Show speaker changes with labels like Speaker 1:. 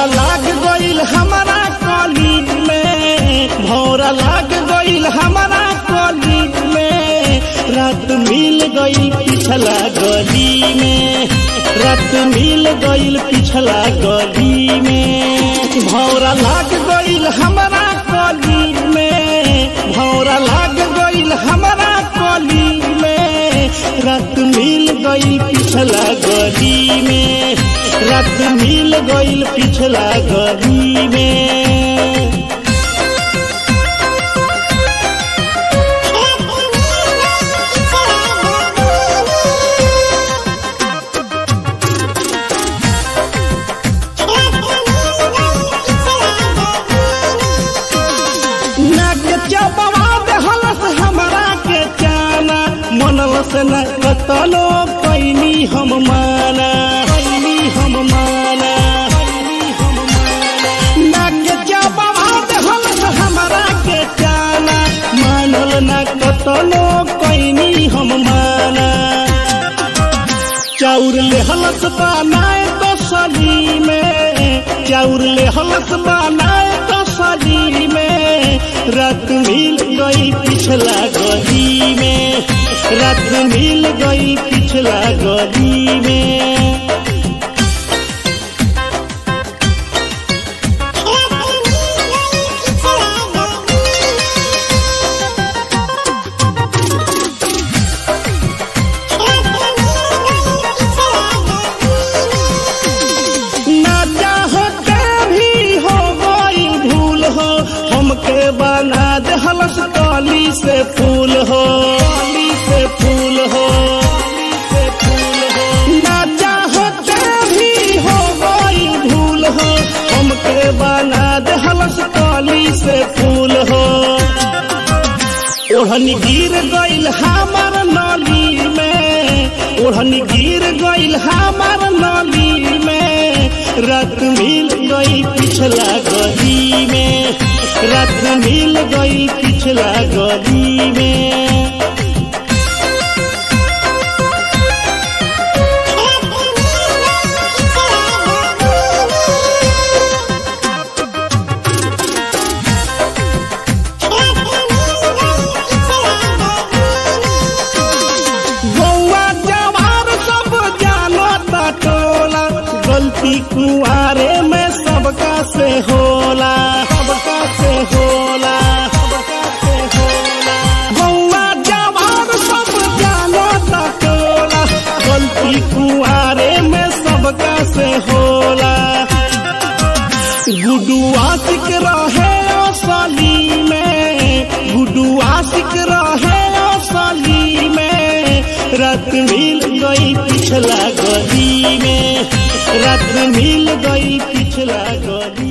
Speaker 1: भौरा लाग गईल हमारा कली में भौरा लाग गईल हमारा कली में रात मिल गईल पिछला गली में रात मिल गईल पिछला गली में भौरा लाग गईल हमारा कली में भौरा लाग गईल हमारा कली में रात मिल गईल पिछला गली में रात मिल गईल पिछला गली में नाक चबवा देहलस हमरा के चाना मनल से न कतलो कैनी हम माना कैनी हम माना नाक चबवा देहलस हमरा के चाना मानल न कतलो कैनी हम माना चाउर ले हलस बनाए तो सली में चाउर ले हलस बनाए तो सली में रात मिल गई पिछला गली में रात मिल गई पिछला गली में ना चाहते भी हो गई भूल हो हमके बना दे हलस कली से फूल हो कली से फूल हो कली से फूल हो ना चाहते भी हो गई भूल हो हमके बना दे हलस कली से फूल हो ओढ़नी गिर गईल हमार नली में ओढ़नी गिर गईल हमार नली में रात मिल गई पिछला गली में रात मिल गई पिछला गली में गौआ जवार सब जानो ता टोला गलती कुआरे में सबका से होला सबका से होला सबका से होला गौआ जवार सब जानो ता टोला गलती कुआरे में सबका से होला गुडू आशिक रहे असली में गुडू आशिक रहे असली में रात मिल गई पिछला गली में रात मिल गई पिछला गली